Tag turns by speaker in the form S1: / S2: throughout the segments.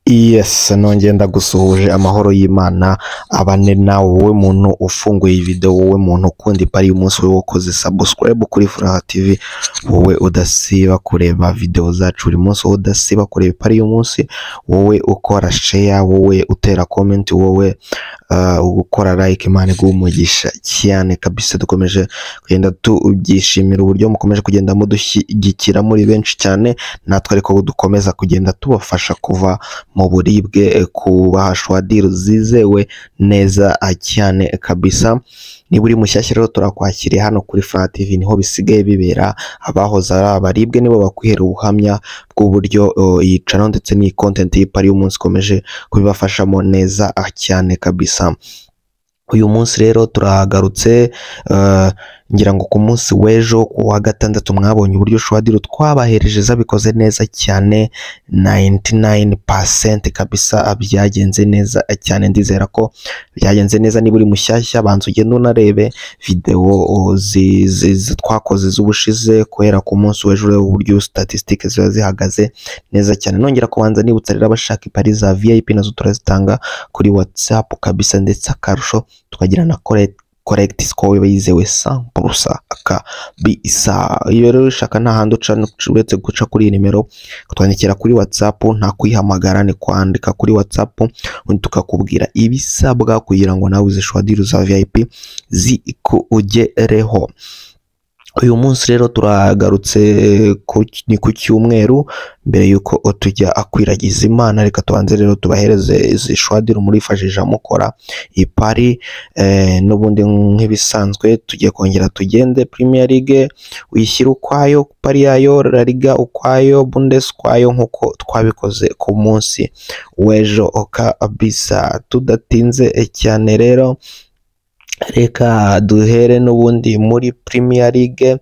S1: Yes, nongeye ndagusuhuje amahoro y'Imana abane nawe wowe muntu ufunguye iyi video wowe muntu ukunda ipari y'umunsi wowe wakoze subscribe kuri Furaha TV wowe udasiba kureba video zacu buri munsi wowe udasiba kureba ipari y'umunsi wowe ukora share wowe utera comment wowe uh, ukora like Imana iguhe umugisha cyane kabisa dukomeje kugenda tubyishimira uburyo mukomeje kugenda mudushyigikira muri benshi cyane natwe ariko dukomeza kugenda tubafasha kuva mu buribwe eh, kubahashwa deal zizewe neza ah, cyane kabisa niba uri mushyashya rero turakwakiriye hano kuri Furaha TV niho bisigaye bibera abahoze ari abaribwe nibo bakwihera ubuhamya bw'uburyo eh, iyi channel ndetse n'iyi content y'ipari y'umunsi ikomeje kubibafashamo neza ah, cyane kabisa uyu munsi rero turahagarutse eh, ngira ngo ku munsi w'ejo ku wa gatandatu mwabonye uburyo shuwadiro twabahereje zabikoze neza cyane 99% kabisa byagenze neza cyane ndizera ko byagenze neza niba uri mushyashya banza ugende unarebe videwo o, zi- zi- zi- twakoze z'ubushize guhera ku munsi w'ejo urebe uburyo statistic ziba zihagaze neza cyane nongera kubanza nibutsa rero abashaka ipari za VIP nazo turazitanga kuri WhatsApp kabisa ndetse akarusho tukagira na correct correct score iba yizewe 100% kabisa iyo rero ushaka nta handi uca uretse guca kuri iyi nimero kutwandikira kuri WhatsApp nta kuyihamagara ni kwandika kuri WhatsApp ubundi tukakubwira ibisabwa kugira ngo nawe uzishwadire za VIP zikugereho uyu munsi rero turagarutse ku- ni ku cyumweru mbere y'uko tujya akwiragiza imana reka tubanze rero tubahereze izi shwadiro murifashisha mukora ipari eh, n'ubundi nk'ibisanzwe tugiye kongera tugende premier league wishyira ukwayo pari yayo la liga ukwayo bundes ukwayo nk'uko twabikoze ku munsi w'ejo kabisa tudatinze cyane rero reka duhere n'ubundi muri Premier League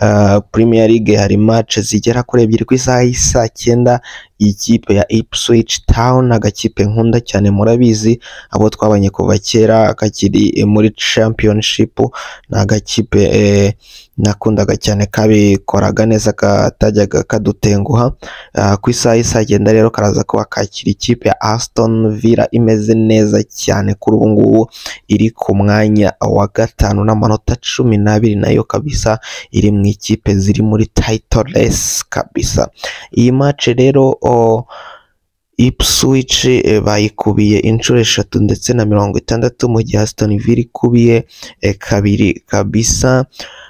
S1: uh, Premier League hari match zigera kuri ebyiri ku isaha y'isaa cyenda ikipe ya Ipswich Town agakipe nkunda cyane murabizi abo twabanye kuva kera kakiri eh, muri championship ni agakipe eh, nakundaga cyane kabikoraga neza katajyaga kadutenguha uh, ku isaha y'isaa cyenda rero karaza kuba kakira ikipe ya Aston Villa imeze neza cyane kuri ubu ngubu iri ku mwanya wa gatanu n'amanota cumi n'abiri nayo kabisa iri mu ikipe ziri muri title race kabisa iyi match rero o, Ipswich eh, bayikubiye inshuro eshatu ndetse na mirongo itandatu mu gihe Aston Villa ikubiye eh, kabiri kabisa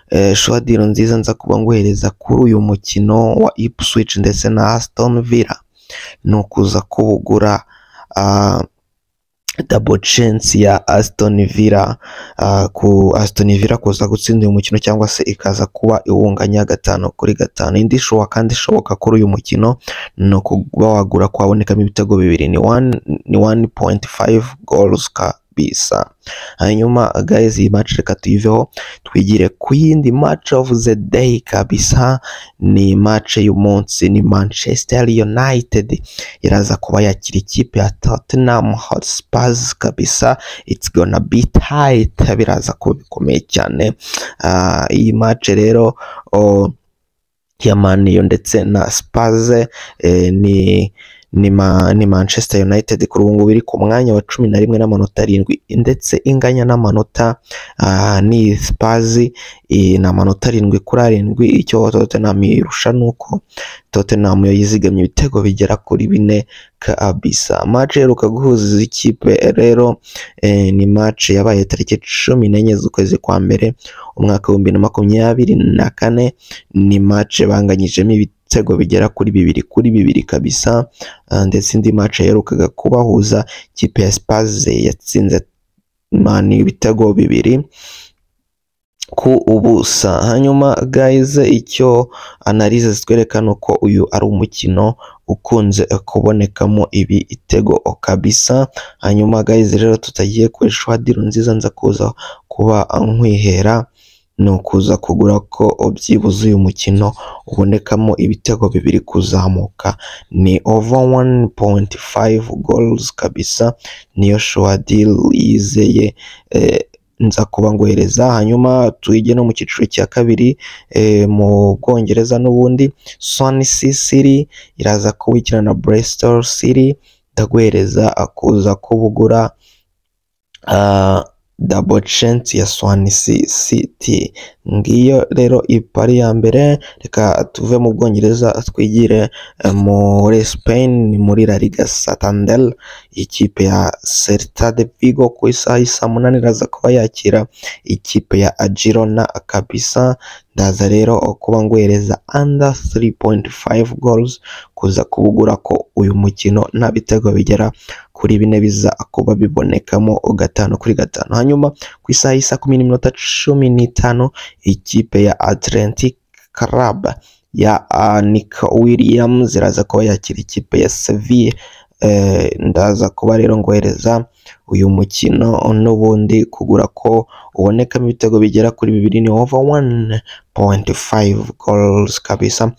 S1: Eh, shwadiro nziza nza kuba nguhereza kuri uyu mukino wa Ipswich ndetse na Aston Villa ni ukuza kuwugura ah, double chance ya Aston Villa uh, ku Aston Villa kuza gutsinda uyu mukino cyangwa se ikaza kuba iwunganya gatanu kuri gatanu indi shuwa kandi ishoboka kuri uyu mukino ni ukuba wagura kwabonekamo ibitego bibiri ni one- ni 1.5 goals kabisa hanyuma guys iyi match reka tuyiveho twigire ku yindi match of the day kabisa ni match y'umunsi ni Manchester United iraza kuba yakira ikipe ya Tottenham Hotspurs kabisa it's gonna be tight biraza kuba bikomeye cyane Ah, iyi match rero oh, ya Man U ndetse na Spurs eh, ni ni, ma, ni Manchester United kuri ubu ngubu iri ku mwanya wa cumi na rimwe n'amanota arindwi ndetse inganya n'amanota ah, ni Spurs eh, ni amanota arindwi kuri arindwi icyo Tottenham irusha ni uko Tottenham yo yizigamye ibitego bigera kuri bine kabisa match iheruka guhuza ikipe rero eh, ni match yabaye tariki cumi n'enye z'ukwezi kwa mbere umwaka w'ibihumbi na makumyabiri na kane ni match banganyijemo ibitego bigera kuri bibiri kuri bibiri kabisa Ah, ndetse indi match yaherukaga kubahuza ikipe ya Spurs yatsinze Man U ibitego bibiri ku ubusa hanyuma guys icyo analize zitwereka ni uko uyu ari umukino ukunze kubonekamo ibitego kabisa hanyuma guys rero tutagiye ku ishwadiro nziza nza kuza kuba nkwihera ni ukuza kugura ko byibuze uyu mukino ubonekamo ibitego bibiri kuzamuka ni over 1.5 goals kabisa niyo shwadir yizeye eh, nza kuba ngohereza hanyuma tuyige no mu cyiciro cya kabiri eh, mu Bwongereza n'ubundi Swansea City iraza kubikina na Bristol City ndaguhereza akuza ko bugura ah, dabo censi ya swanisi siti ngiyo rero ipari ya mbere reka tuve mu bwongereza twigire eh, muri Spain ni muri La Liga Santander ikipe ya Celta de Vigo ku isaha y'isa munani iraza kuba yakira ikipe ya Girona kabisa ndaza rero kuba nguhereza under 3.5 goals kuza kubugura ko uyu mukino nta bitego bigera kuri bine biza kuba bibonekamo gatanu kuri gatanu hanyuma ku isaha y'isa kumi n'iminota cumi n'itanu ikipe ya Atlantic Club ya ah, Nick Williams iraza kuba yakira ikipe ya Sevilla Eh, ndaza kuba rero ngohereza uyu mukino n'ubundi kugura ko ubonekamo ibitego bigera kuri bibiri ni over 1.5 goals kabisa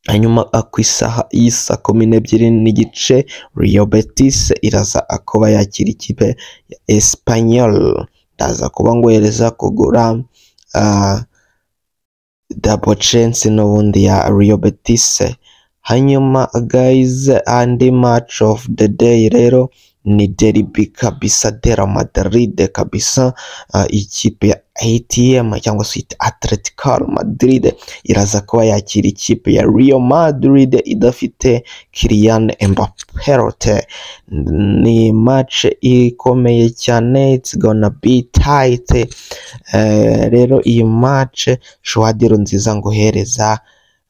S1: hanyuma ah, ku isaha y'isa kumi n'ebyiri n'igice Real Betis iraza kuba yakira ikipe ya Espanyol ndaza kuba ngohereza kugura ah, double chance n'ubundi ya Real Betis hanyuma guys andi match of the day rero ni derby kabisa de la Madrid kabisa Ah, ikipe ya ATM cyangwa se ita Atletico Madrid iraza kuba yakira ikipe ya Real Madrid idafite Kylian Mbappe ni match ikomeye cyane it's gonna be tight Eh, rero iyi match shwadiro nziza nguhereza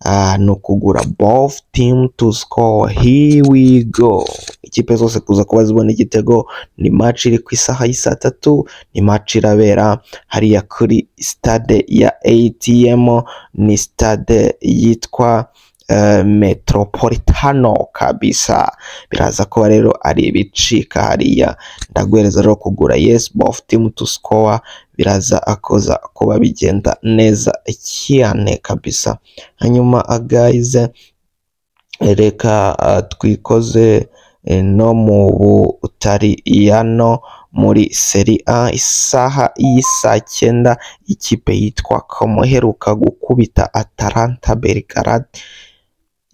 S1: Ah, ni ukugura both team to score here we go ikipe zose kuza kuba zibona igitego ni match iri ku isaha y'i saa tatu ni match irabera hariya kuri stade ya ATM ni stade yitwa eh, Metropolitano kabisa biraza kuba rero ari ibicika hariya ndaguhereza rero kugura yes both team to score biraza akoza kuba bigenda neza cyane kabisa hanyuma ah, guys reka ah, twikoze eh, no mu butaliyano muri seri a isaha y'isaa cyenda ikipe yitwa como iheruka gukubita atalanta belgrade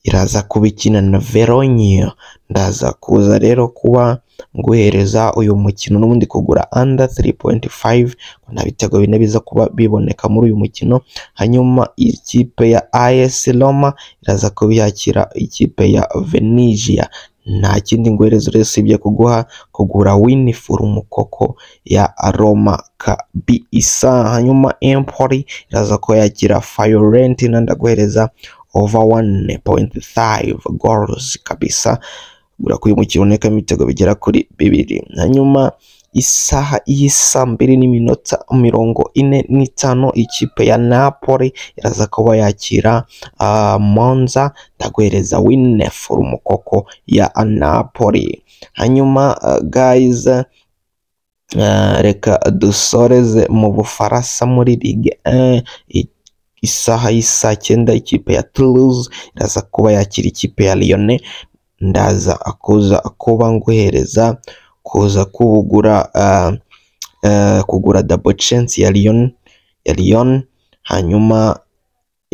S1: iraza kuba ikina na veronia ndaza kuza rero kuba nguhereza uyu mukino n'ubundi kugura under 3.5 ngo nta bitego bine biza kuba biboneka muri uyu mukino hanyuma ikipe ya AS Roma iraza kuba yakira ikipe ya Venezia nta kindi ngohereza uretse ibyo kuguha kugura winiforumu koko ya Roma kabisa hanyuma Empoli iraza kuba yakira Fiorentina ndaguhereza over 1.5 goals kabisa gura kuri mu kibonekamo ibitego bigera kuri bibiri hanyuma isaha y'isa mbiri n'iminota mirongo ine n'itanu ikipe ya napoli iraza kuba yakira ah, monza ndaguhereza wineforumu koko ya napoli hanyuma ah, guys ah, reka dusoreze mu bufaransa muri ligue 1 I- isaha y'isa cyenda ikipe ya toulouse iraza kuba yakira ikipe ya lyonnais ndaza kuza kuba nguhereza kuza kubugura ah, eh, kugura double chance ya Lyon ya Lyon hanyuma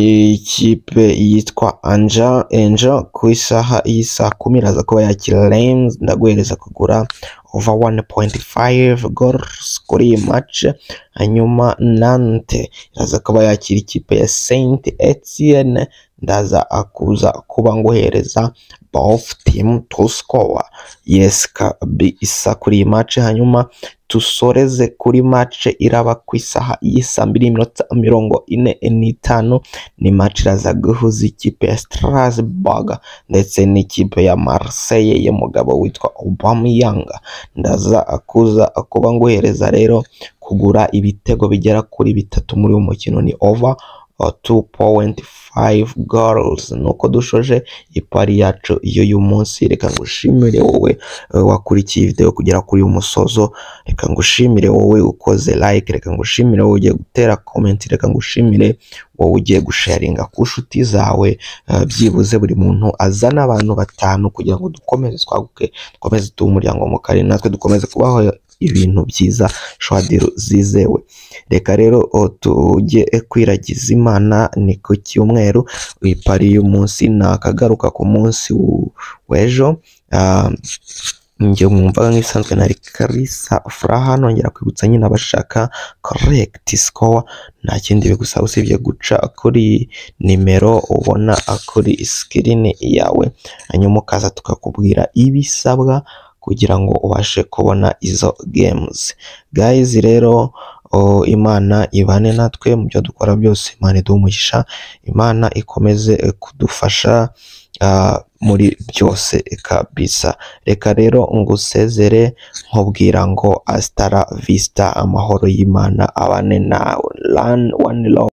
S1: ikipe yitwa Anja Angel ku isaha y'isa kumi iraza kuba yakira Reims ndaguhereza kugura over 1.5 goals kuri iyi match hanyuma Nantes iraza kuba yakira ikipe ya Saint Etienne ndaza akuza kuba nguhereza both team to score yes kabisa kuri iyi match hanyuma dusoreze kuri match iraba ku isaha y'isa mbiri n'iminota mirongo ine n'itanu ni match iraza guhuza ikipe ya Strasbourg ndetse n'ikipe ya Marseille y'umugabo witwa Aubameyang ndaza akuza kuba nguhereza rero kugura ibitego bigera kuri bitatu muri uyu mukino ni over uh, 2.5 goals nuko dushoje ipari yacu y'uyu munsi reka ngushimire wowe eh, wakurikiye video kugera kuri uyu musozo reka ngushimire wowe ukoze like reka ngushimire wowe ugiye gutera comment reka ngushimire wowe ugiye gusharinga ku nshuti zawe eh, byibuze buri muntu azana abantu batanu kugira ngo dukomeze twaguke dukomeze tuba umuryango mugari natwe dukomeze kubaho ibintu byiza shwadiru zizewe reka rero o, tujye kwiragiza imana ni ku cyumweru ipari y'umunsi nakagaruka ku munsi w- w'ejo Ah, njye mwumvaga nk'ibisanzwe na Karisa Furaha nongera kwibutsa nyine abashaka correct score nta kindi bigusaba usibye guca kuri nimero ubona kuri screen yawe hanyuma ukaza tukakubwira ibisabwa kugira ngo ubashe kubona izo games guys rero o, imana ibane natwe mu byo dukora byose imana iduhe umugisha imana ikomeze eh, kudufasha ah, muri byose kabisa reka rero ngusezere nkubwira ngo asitara visita amahoro y'imana abane nawe rani wani